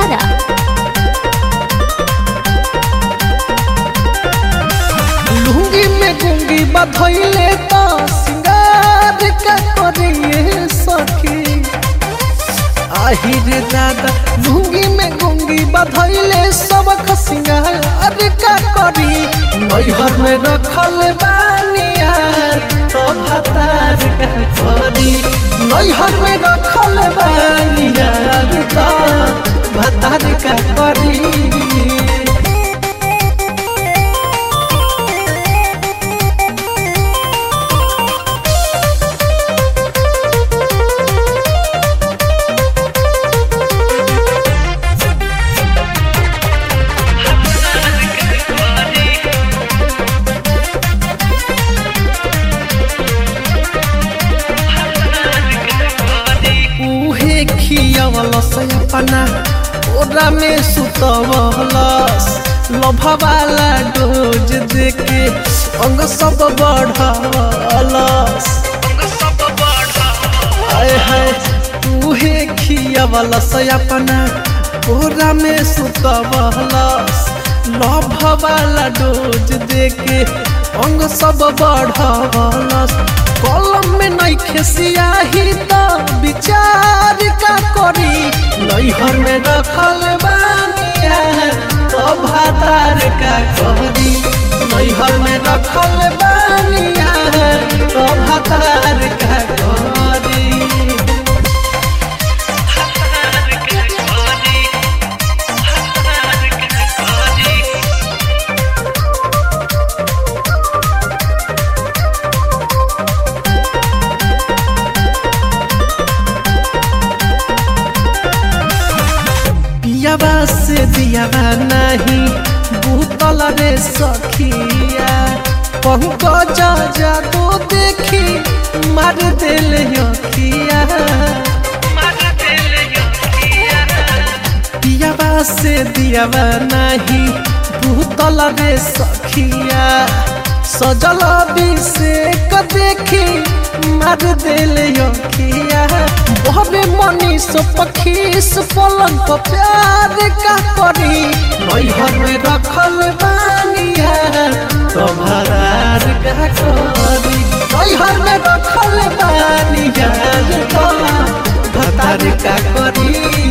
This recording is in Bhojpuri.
आरा लुंगी में गुंगी बधैले तो सिंगार का करिए सखी आहिर दादा लुंगी में गुंगी बधैले सबक सिंगार का करी नैहर में रखल बानिया तो भतार का करी नैहर में रखल बानिया तो भतार का करी उहे खियवलस अपना ओरा में सुतवलस लभवाला डोज देके अंग सब बढ़वलस आय हाय उहे खियवलस अपना ओरा में सुतवलस लभवाला डोज देके अंग सब बढ़वलस कलम में नइखे सियाही त विचार का करी नैहर में रखल बानिया तो भातार का करी नैहर में रखल बानिया तो भातार का करी पियाबा से दियाबा नहीं भूतल रे सखिया पहुँच जा जा तो देखी मार दिल अखिया पियाबा से दियाबा नहीं भूतल रे सखिया सजल अभिषेक देखी मार दिल अखिया बहबे मनीष पखीस पलंग पर प्यार का करी नैहर में रखल बानिया तो भरार का करी नैहर में रखल बानिया तो भतार का करी